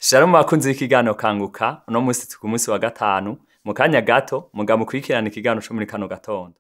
Shalom bakunzi b'ikiganiro kanguka uno musi turi ku musi wa gatanu mu kanya gato muga mukurikirana ikiganiro co muri kano gatondo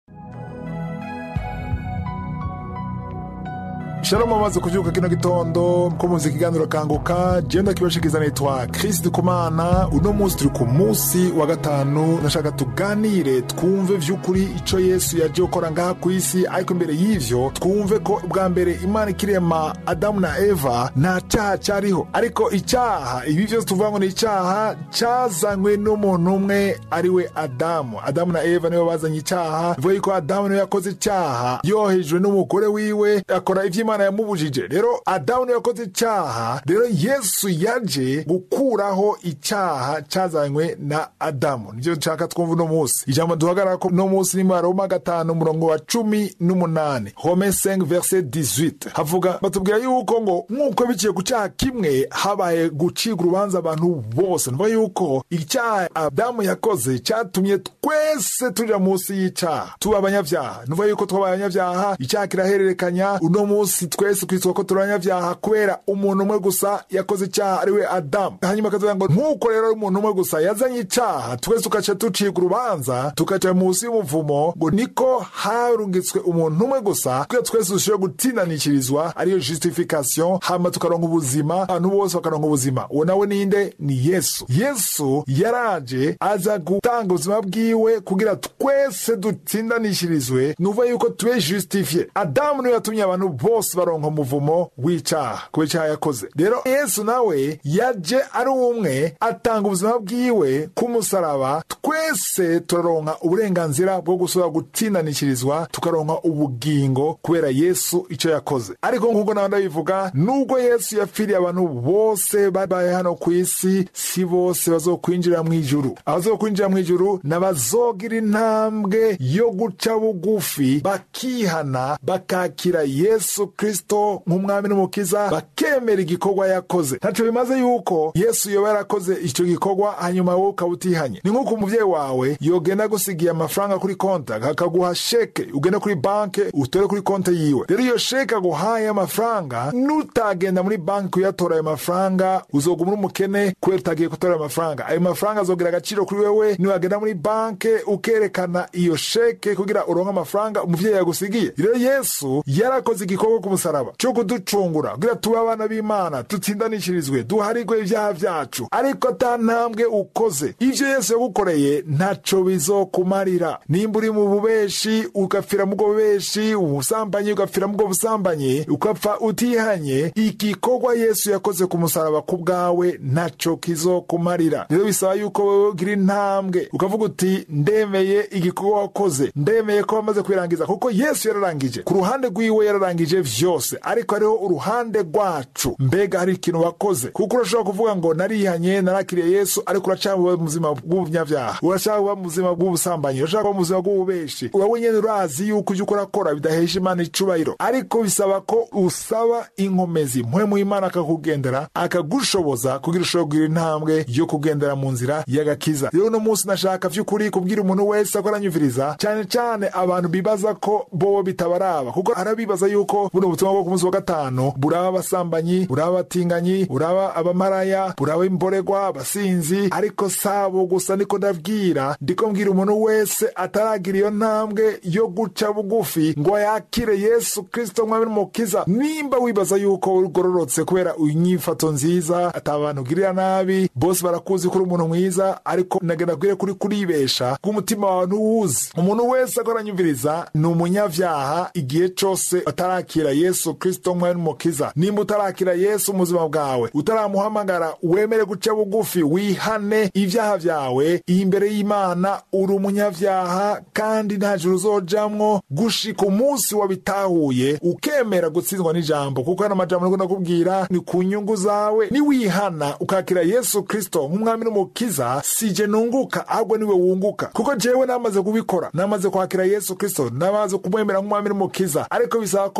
Shalom amaze kuvyuka kino gitondo ko muzi ikiganiro kanguka je ndakibashikiza nitwa Chris Dukumana uno musi turi ku musi wa gatanu nashaka tuganire twumve vy'ukuri ico Yesu yaje gukora ngaha kw'isi ariko imbere y'ivyo twumve ko bwa mbere Imana ikirema Adamu na Eva nta caha cariho ariko icaha ibi vyose tuvuga ngo ni icaha cazanywe n'umuntu umwe ariwe Adamu Adamu na Eva nibo bazanye icaha bivuga yuko Adamu niwe yakoze icaha yohejwe n'umugore wiwe akora ivy'Imana imana yamubujije rero adamu niwe yakoze icyaha rero yesu yaje gukuraho icyaha cyazanywe na adamu nivyo nshaka twumva uno munsi ijambo duhagarara ko uno munsi ni maroma gatanu umurongo wa cumi n'umunani home 5 verset 18 havuga batubwira yuko ngo nk'uko biciye ku cyaha kimwe habaye gucibwa urubanza abantu bose nuvuga yuko icyaha adamu yakoze cyatumye twese tuja munsi y'icyaha tuba abanyavyaha nuvuga yuko twabaye abanyavyaha icyaha kirahererekanya uno munsi twese kwitwa ko turi abanyavyaha kubera umuntu umwe gusa yakoze icyaha ariwe adamu hanyuma akavuga ngo nk'uko rero umuntu umwe gusa yazanye icyaha twese tugaca ducibwa urubanza tugaca munsi y'umuvumo ngo niko harungitswe umuntu umwe gusa kugira twese dushobore gutindanishirizwa ariyo justification hama tukaronka ubuzima abantu bose bakaronka ubuzima uwo nawe ninde ni yesu yesu yaraje aza gutanga ubuzima bwiwe kugira twese dutsindanishirizwe ni ukuvuga yuko tube justifiye adamu niwe yatumye abantu bose baronka umuvumo w'icaha kubera icaha yakoze rero yesu nawe yaje ari umwe atanga ubuzima bwiwe k'umusaraba twese turaronka uburenganzira bwo gusubira gutsindanishirizwa tukaronka ubugingo kubera yesu ico yakoze ariko nk'uko nawe ndabivuga nubwo yesu yapfiriye abantu bose babaye hano ku isi si bose bazokwinjira mu ijuru abazokwinjira mu ijuru n'abazogira intambwe yo guca bugufi bakihana bakakira yesu kristo nk'umwami n'umukiza bakemera igikorwa yakoze ntaco bimaze yuko yesu yoba yarakoze ico gikorwa hanyuma wowe ukaba utihanye ni nk'uko umuvyeyi wawe yogenda gusigiye amafaranga kuri konti akaguha sheke ugenda kuri banke utore kuri konti yiwe rero iyo sheke aguhaye amafaranga nutagenda muri banki kuyatora ayo mafaranga uzoguma uri umukene kubera utagiye gutora ayo mafaranga ayo mafaranga azogira agaciro kuri wewe niwagenda muri banke ukerekana iyo sheke kugira uronke amafaranga umuvyeyi yagusigiye rero yesu yarakoze igikorwa ku musaraba cyo kuducungura kugira tube abana b'imana dutsindanishirizwe duharigwe ibyaha vyacu ariko ata ntambwe ukoze ivyo yesu yagukoreye ntaco bizokumarira nimba uri mu bubeshi ugapfira mu bwo bubeshi ubusambanyi ugapfira mu bwo busambanyi ugapfa utihanye igikorwa yesu yakoze ku musaraba ku bwawe ntaco kizokumarira rero bisaba yuko wewe ugira intambwe ukavuga uti ndemeye igikorwa wakoze ndemeye ko wamaze kwirangiza kuko yesu yararangije ku ruhande rwiwe yararangije vyose ariko hariho uruhande rwacu mbega hari ikintu wakoze kuko urashobora kuvuga ngo narihanye narakiriye yesu ariko uracaba mu buzima bw'ubunyavyaha urashaka kuba mu buzima bw'ubusambanyi urashaka kuba mu buzima bw'ububeshi wowe nyene urazi yuko ivyo ukora kora bidahesha imana icubahiro ariko bisaba ko usaba inkomezi mpwemu y'imana akakugendera akagushoboza kugira ushobora kugira intambwe yo kugendera mu nzira y'agakiza rero uno munsi nashaka vy'ukuri kubwira umuntu wese ko aranyumviriza cane cane abantu bibaza ko bobo bitabaraba kuko arabibaza yuko buno butumwa bwo ku munsi wa gatanu buraba abasambanyi buraba abatinganyi buraba abamaraya buraba imboregwa abasinzi ariko sabo gusa niko ndabwira ndiko mbwira umuntu wese ataragira iyo ntambwe yo guca bugufi ngo yakire yesu kristo mwami n'umukiza nimba wibaza yuko ugororotse kubera inyifato nziza ata bantu ugirira nabi bose barakuzi ko uri umuntu mwiza ariko nagenda kubwire kuri kuribesha bw'umutima wawe ntuwuzi umuntu wese ko aranyumviriza ni umunyavyaha igihe cose atarakira yesu kristo mwami n'umukiza nimba utarakira yesu mu buzima bwawe utaramuhamagara wemere guca bugufi wihane ivyaha vyawe imbere y'imana uri umunyavyaha kandi nta juru uzojamwo gushika umunsi wabitahuye ukemera gutsindwa n'ijambo kuko hano amajambo niko ndakubwira ni ku nyungu zawe niwihana ukakira yesu kristo nk'umwami n'umukiza sije nunguka ahubwo niwe wunguka kuko jewe namaze kubikora namaze kwakira yesu kristo namaze kumwemera nk'umwami n'umukiza ariko bisaba ko wewe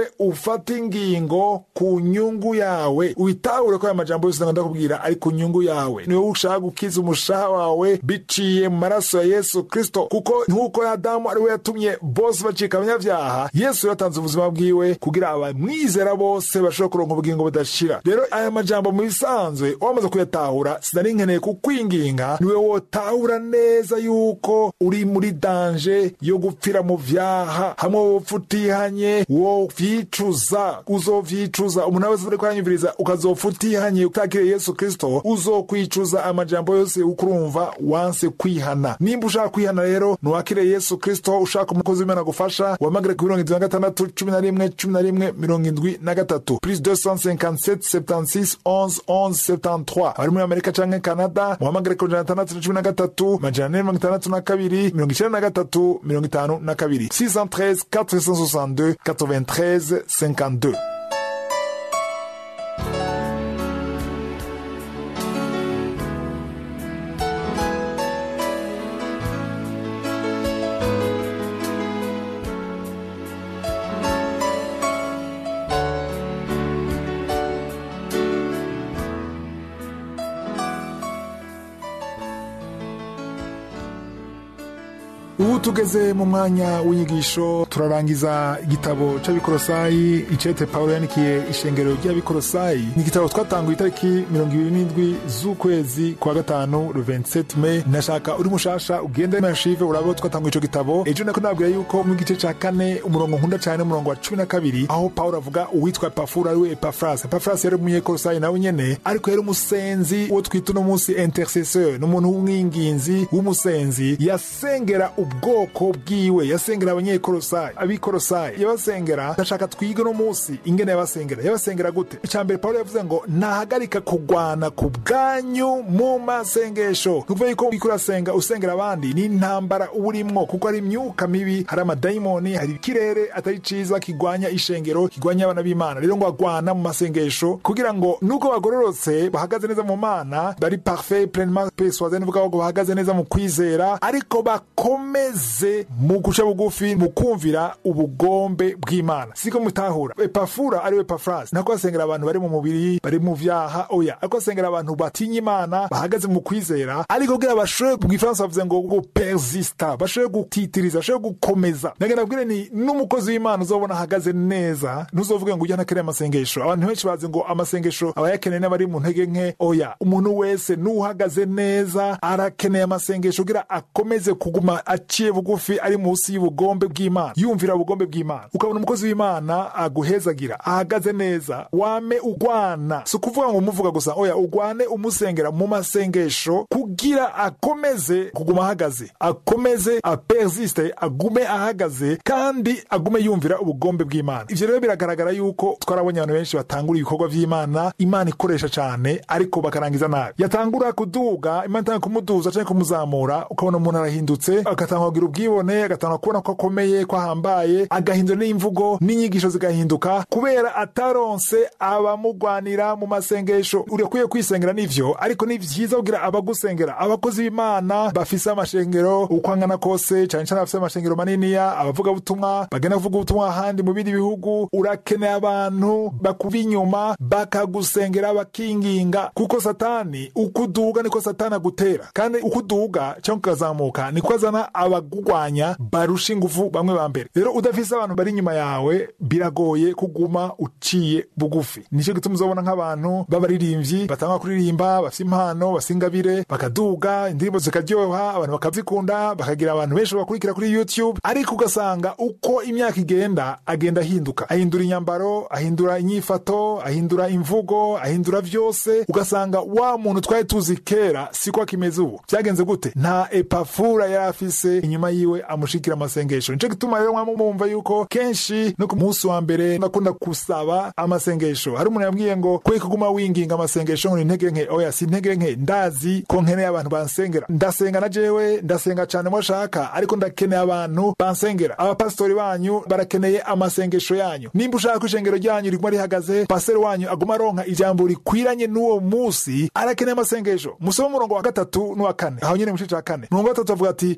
wewe ufata ingingo ku nyungu yawe witahure ko aya majambo yose ndakubwira ari ku nyungu yawe ni wowe ushaka gukiza umushaha wawe biciye mu maraso ya yesu kristo kuko nk'uko adamu ari we yatumye bose bacika abanyabyaha yesu yatanze ubuzima bwiwe kugira abamwizera bose bashobora kuronka ubugingo budashira rero aya majambo mu bisanzwe wamaze kuyatahura sinari nkeneye kukwinginga niwe wotahura neza yuko uri muri danje yo gupfira mu vyaha hamwe wopfa utihanye wovyicuza uzovyicuza umuntu wese uriko aranyumviriza ukazopfa utihanye utakiriye yesu kristo uzokwicuza amajambo yose ukurumva wanse kwihana nimba ushaka kwihana rero nuwakire yesu kristo ushaka umukozi w'imana gufasha wamagare ku mirongo indwi na gatandatu cumi na rimwe cumi na rimwe mirongo indwi na gatatu plus 257 76 11 11 73 abari muri amerika canke canada muhamagare ku ijana na tandatu na cumi na gatatu majana ane mirongo itandatu na kabiri mirongo icenda na gatatu mirongo itanu na kabiri 613 462 93 52 ubu tugeze mu mwanya w'inyigisho turarangiza igitabo c'abikorosayi icete pawulo yandikiye ishengero ry'abikorosayi ni igitabo twatanguye itariki mirongo ibiri n'indwi z'ukwezi kwa gatanu le 27 me nashaka uri mushasha ugende mashive urabe twatanguye ico gitabo ejo nako nabwira yuko mu gice ca kane umurongo nkunda cane umurongo wa cumi na kabiri aho pawulo avuga uwitwa epafura ariwe epafrasi epafrasi yari umunyekorosayi nawe nyene ariko yari umusenzi uwo twita uno munsi intercesseur ni umuntu w'umwinginzi w'umusenzi yasengera ubwoko bwiwe yasengera abanyekorosayi abikorosayi yabasengera ndashaka twige no munsi ingene yabasengera yabasengera gute icya mbere pawulo yavuze ngo ntahagarika kugwana ku bwanyu mu masengesho ni ukuvuga yuko uriko urasenga usengera abandi ni intambara uba urimwo kuko hari imyuka mibi hari amadayimoni hari ikirere atari ciza kigwanya ishengero kigwanya abana b'imana rero ngo agwana mu masengesho kugira ngo nuko bagororotse bahagaze neza mu mana bari parfait pleinement persuade nivuga ngo bahagaze neza mu kwizera ariko bakomeze mu guca bugufi mu kumvira ubugombe bw'imana siko mutahura epafura ariwe epafrasi nako asengera abantu bari mu mubiri bari mu vyaha oya ariko asengera abantu batinya imana bahagaze mu kwizera ariko kugira bashobore mu gifaransa bavuze ngo gupersista bashobore gutitiriza bashobore gukomeza nagenda bwire ni n'umukozi w'imana uzobona ahagaze neza ntuzovuge ngo ujya ntakeneye amasengesho abantu benshi bazi ngo amasengesho aba yakeneye n'abari mu ntege nke oya umuntu wese n'uhagaze neza arakeneye amasengesho kugira akomeze kuguma aciye bugufi ari munsi y'ubugombe bw'imana yumvira ubugombe bw'imana ukabona umukozi w'imana aguhezagira ahagaze neza wame ugwana si ukuvuga ngo umuvuga gusa oya ugwane umusengera mu masengesho kugira akomeze kuguma ahagaze akomeze apersiste agume ahagaze kandi agume yumvira ubugombe bw'imana ivyo rero biragaragara yuko twarabonye abantu benshi batangura ibikorwa vy'imana imana ikoresha cane ariko bakarangiza nabi yatangura kuduga imana itanga kumuduza canke kumuzamura ukabona umuntu arahindutse agatanga kugira ubwibone agatanga kubona ko akomeye ko ahambaye agahindura n'imvugo n'inyigisho zigahinduka kubera ataronse abamugwanira mu masengesho urakwiye kwisengera n'ivyo ariko ni vyiza kugira abagusengera abakozi b'imana bafise amashengero uko angana kose cane cane bafise amashengero maniniya abavugabutumwa bagenda kuvuga ubutumwa ahandi mu bindi bihugu urakeneye abantu bakuba inyuma bakagusengera bakinginga kuko satani uko uduga niko satani agutera kandi uko uduga cyangwa ukazamuka niko azana abagugwanya barusha ingufu bamwe ba mbere rero udafise abantu bari inyuma yawe biragoye kuguma uciye bugufi nicyo gituma uzobona nk'abantu b'abaririmbyi batanga kuririmba bafite impano basingabire bakaduga indirimbo zikaryoha abantu bakazikunda bakagira abantu benshi bakurikira kuri youtube ariko ugasanga uko imyaka igenda agenda ahinduka ahindura inyambaro ahindura inyifato ahindura imvugo ahindura vyose ugasanga wa muntu twari tuzi kera siko akimeze ubu vyagenze gute nta epafura yari afise inyuma yiwe amushikira amasengesho nico gituma rero mwama mumva yuko kenshi no ku munsi wa mbere nakunda kusaba amasengesho hari umuntu yambwiye ngo kwe kuguma winginga amasengesho ngo ni intege nke oya si intege nke ndazi ko nkeneye abantu bansengera ndasenga na jewe ndasenga cane mwashaka ariko ndakeneye abantu bansengera abapasitori banyu barakeneye amasengesho yanyu nimba ushaka ko ishengero ryanyu riguma rihagaze paseri wanyu aguma aronka ijambo rikwiranye n'uwo munsi arakeneye amasengesho musome umurongo wa gatatu n'uwa kane aho nyene mu gice ca kane umurongo wa gatatu avuga ati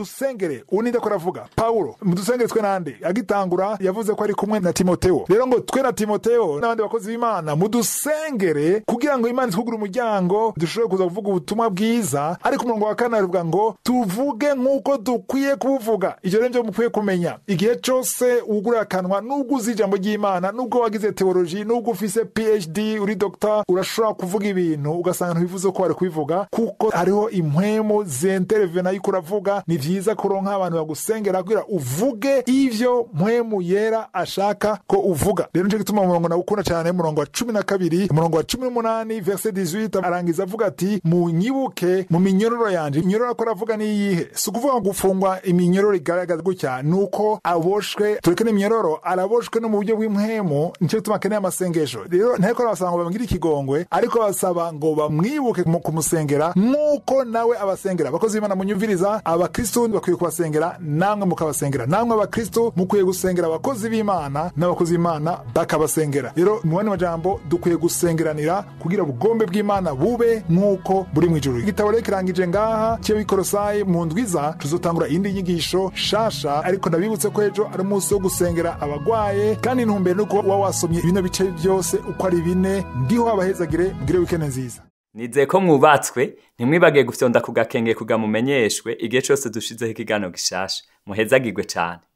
mudusengere ubu ninde ko aravuga pawulo mudusengere twe nande agitangura yavuze ko ari kumwe na timoteo rero ngo twe na timoteo n'abandi bakozi b'imana mudusengere kugira ngo imana itwugure umuryango dushobore kuza kuvuga ubutumwa bwiza ariko umurongo wa kane aravuga ngo tuvuge nk'uko dukwiye kubuvuga ivyo rero nivyo mukwiye kumenya igihe cose wugurira akanwa nubwo uzi ijambo ry'imana nubwo wagize teoloji nubwo ufise phd uri dogita urashobora kuvuga ibintu ugasanga ntibivuze ko wari kubivuga kuko hariho impwemu zenterevena yuko uravuga ni vyiza kuronka abantu bagusengera kugira uvuge ivyo mpwemu yera ashaka ko uvuga rero nico gituma umurongo nawukunda cyane umurongo wa cumi na kabiri umurongo wa cumi n'umunani verse 18 arangiza avuga ati munyibuke mu minyororo yanje inyororo ko aravuga ni iyihe si ukuvuga ngo gufungwa iminyororo igaragaza gutya ni uko aboshwe tureke n'iminyororo araboshwe no mu buryo bw'impwemu nicyo gituma akeneye amasengesho rero nteko arabasaba ngo bamugire ikigongwe ariko basaba ngo bamwibuke mu kumusengera nk'uko nawe abasengera abakozi b'imana munyumviriza abakristu bakwiye kubasengera namwe mukabasengera namwe abakristu mukwiye gusengera abakozi b'imana n'abakozi b'imana bakabasengera rero mu bandi majambo dukwiye gusengeranira kugira ubugombe bw'imana bube nk'uko buri mu ijuru igitabo rero kirangije ngaha cy'abikorosayi mu ndwiza tuzotangura iyindi nyigisho shasha ariko ndabibutse ko ejo ari umunsi wo gusengera abagwaye kandi intumbero nuko uba wasomye bino bice byose uko ari bine ndiho abahezagire mbwire wikende nziza nizeye ko mwubatswe ntimwibage gufyonda ku gakenge kugamumenyeshwe igihe cyose dushizeho ikiganiro gishasha muhezagirwe cyane